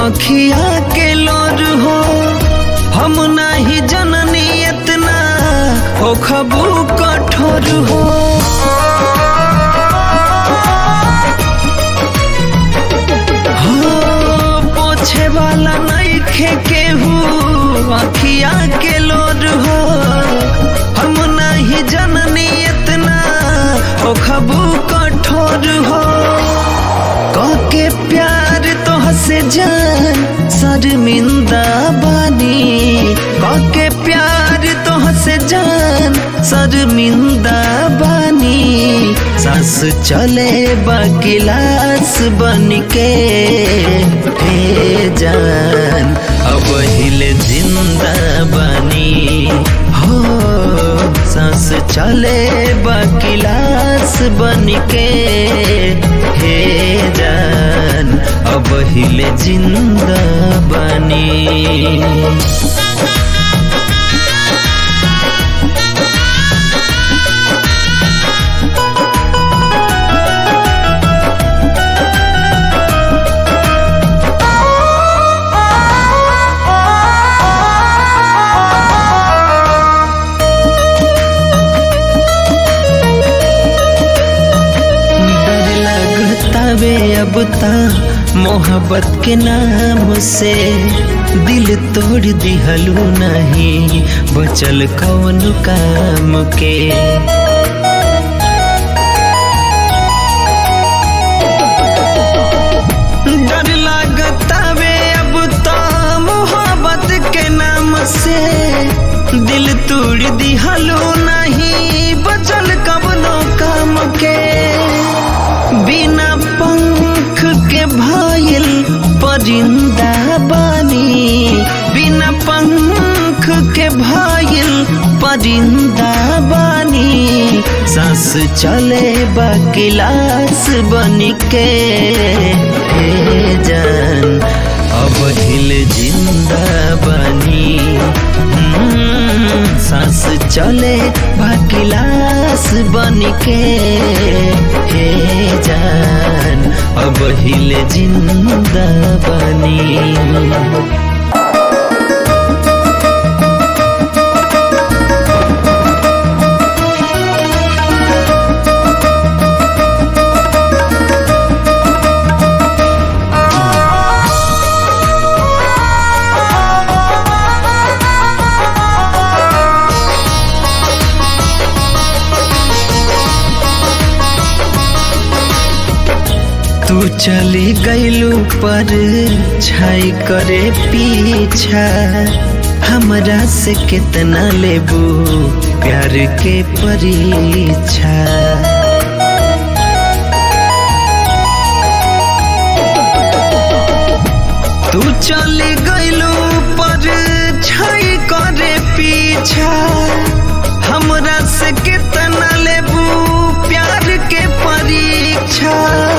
अखिया के लोर हो हम नाही जननी इतना हो खबू कठोर हो हो, पोछे वाला नहीं खे केहू अखिया के लोर हो हम नहीं जननी इतना हो खबू कठोर हो के प्यार तो हसे जान शर्मिंदा बानी के प्यार तो हसे जान शर्मिंदा बानी सास चले बगिलास बन के हे जान अब हिले जिंदा बनी हो सांस चले बगिलास बन के हे जान अब हिले जिंदा बनी डर लगतावे अब ता मोहब्बत के नाम से दिल तोड़ दिहलू नहीं बचल कौन काम के डर लगतावे अब तो मोहब्बत के नाम से दिल तोड़ दिहलू नहीं बचल कवनो काम के बिना पंख के भइल परिंदा बानी बिना पंख के भइल परिंदा बानी सांस चले बगिलास बन के हे जान अब हिल जिंदा बनी हम्म, सांस चले बगिलास बन के हे जान अब हिले जिंदा बनी तू चली गईलू पर छाई करे पीछा हमरा से कितना लेबू प्यार के परीक्षा तू चली गईलू पर छाई करे पीछा हमरा से कितना लेबू प्यार के परीक्षा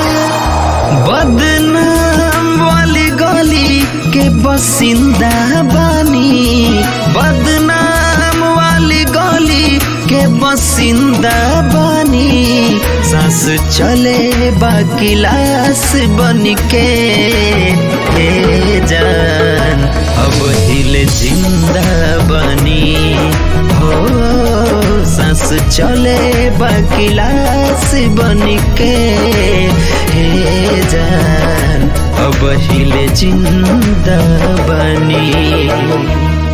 बदनाम वाली गली के बसिंदा बानी बदनाम वाली गली के बसिंदा बानी सांस चले बाकिलास बन के हे जान अब हिले जिंदा बनी हो सांस चले बगिलास बन के हे जान अब हिले जिंदा बनी